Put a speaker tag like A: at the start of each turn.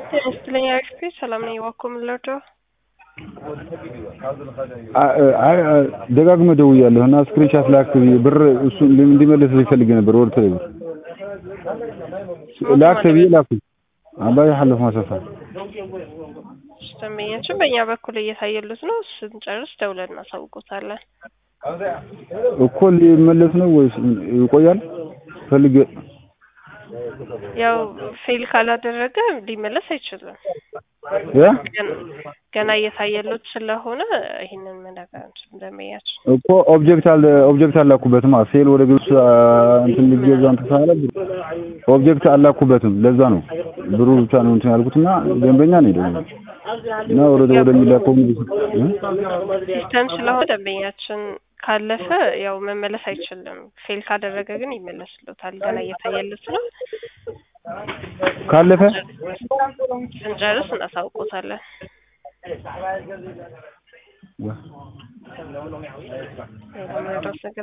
A: ጤና ይስጥልኝ አክስቴ ሰላም ነኝ። እባክዎ ምን ልርዳዎ?
B: አይ ደጋግመህ ደውያለሁ እና ስክሪንሻት ላክ ብዬ ብር እሱ እንዲመለስ ይፈልግ ነበር ወደ ቴሌ ብር ላክ ብዬ ላኩኝ። አባይ ሐለፍ ማሰፋ
A: ደንበኛችን በእኛ በኩል እየታየሉት ነው። ስንጨርስ ደውለን እናሳውቆታለን።
B: እኮ ሊመለስ ነው ወይስ ይቆያል? ፈልጌ
A: ያው ፌል ካላደረገ ሊመለስ አይችልም።
B: ያ
A: ገና እየታየሉት ስለሆነ ይህንን መናገር አንችልም። ደንበኛችን
B: እኮ ኦብጀክት አለ ኦብጀክት አላኩበትም። ፌል ወደ ግብጽ እንትን ሊገዛ እንትን ሳለ ኦብጀክት አላኩበትም። ለዛ ነው ብሩ ብቻ ነው እንትን ያልኩትና ደንበኛ ነው ደግሞ እና ወደ ወደ ሚላከው
A: ሲስተም ስለሆነ ደንበኛችን ካለፈ ያው መመለስ አይችልም። ፌል ካደረገ ግን ይመለስሉታል። ገና እየታየሉት ነው።
B: ካለፈ
A: ስንጨርስ እናሳውቆታለን። ሌላ መረዳት ነገር